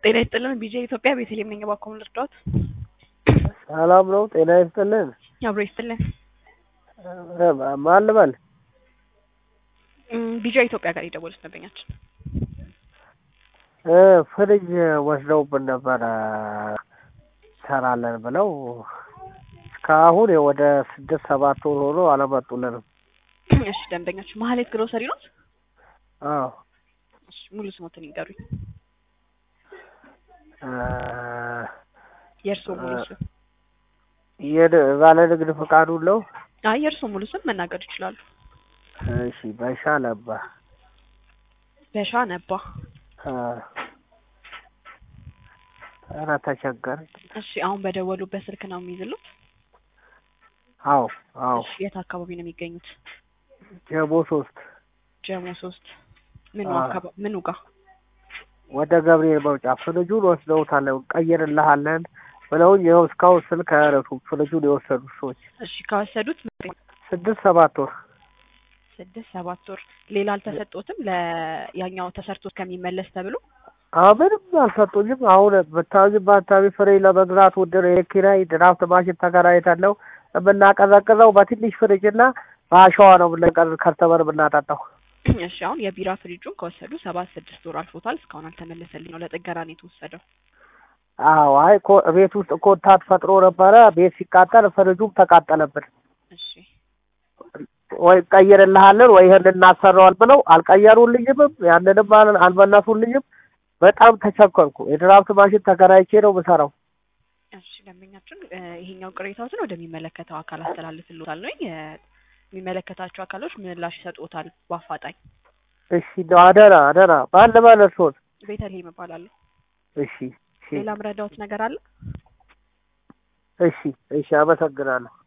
ጤና ይስጥልን ቢጄ ኢትዮጵያ ቤተልሔም ነኝ። እባክዎ ምን ልርዳዎት? ሰላም ነው? ጤና ይስጥልን። አብሮ ይስጥልን። ማን ልበል? ቢጃ ኢትዮጵያ ጋር የደወሉት ደንበኛችን እ ፍሪጅ ወስደውብን ነበረ ሰራለን ብለው እስካሁን ወደ ስድስት ሰባት ወር ሆኖ አለመጡልንም። እሺ ደንበኛችን መሀሌት ግሮሰሪ ነው? አዎ እሺ ሙሉ ስሞትን ይንገሩኝ። እ የእርስዎ ሙሉ ስም? የን- ባለ ንግድ ፈቃዱን ነው? አይ የእርስዎ ሙሉ ስም መናገር ይችላሉ። እሺ በሻ ነባ በሻ ነባ። እ ኧረ ተቸገርን። እሺ አሁን በደወሉበት ስልክ ነው የሚይዝሉት? አዎ አዎ እሺ የት አካባቢ ነው የሚገኙት? ጀሞ ሶስት ጀሞ ሶስት ምኑ አዎ። አካባቢ ምኑ ጋር? ወደ ገብርኤል መውጫ ፍሪጁን ወስደውታል ቀይርልሃለን ብለውኝ ይኸው እስካሁን ስልክ አያነሱም። ፍሪጁን የወሰዱት ሰዎች እሺ ከወሰዱት ስድስት ሰባት ወር ስድስት ሰባት ወር ሌላ አልተሰጦትም ለያኛው ተሰርቶ ከሚመለስ ተብሎ አዎ ምንም አልሰጡኝም። አሁን ብታዩኝ በአካባቢ ፍሬ ለመግዛት ውድር የኪራይ ድራፍት ማሽን ተከራይተን ነው የምናቀዘቅዘው በትንሽ ፍሪጅ እና በአሸዋ ነው የምንቀር ከርተበር የምናጠጣው። እሺ አሁን የቢራ ፍሪጁን ከወሰዱ ሰባት ስድስት ወር አልፎታል። እስካሁን አልተመለሰልኝ ነው። ለጥገና ነው የተወሰደው። አዎ አይ ኮ ቤት ውስጥ ኮንታት ፈጥሮ ነበረ። ቤት ሲቃጠል ፍሪጁም ተቃጠለብን። እሺ ወይ ቀይርልሃለን ወይ ይህን እናሰራዋል ብለው አልቀየሩልኝምም፣ ያንንም አል- አልመለሱልኝም። በጣም ተቸኮልኩ። የድራፍት ማሽን ተከራይቼ ነው የምሰራው። እሺ ደንበኛችን እ ይሄኛው ቅሬታዎትን ወደሚመለከተው አካል አስተላልፍልዎታል ነው የሚመለከታቸው አካሎች ምላሽ ይሰጡታል በአፋጣኝ። እሺ እንደው አደራ አደራ ባለ ባለሶት ቤተልሔም እባላለሁ። እሺ እሺ ሌላ ምረዳዎት ነገር አለ? እሺ እሺ አመሰግናለሁ።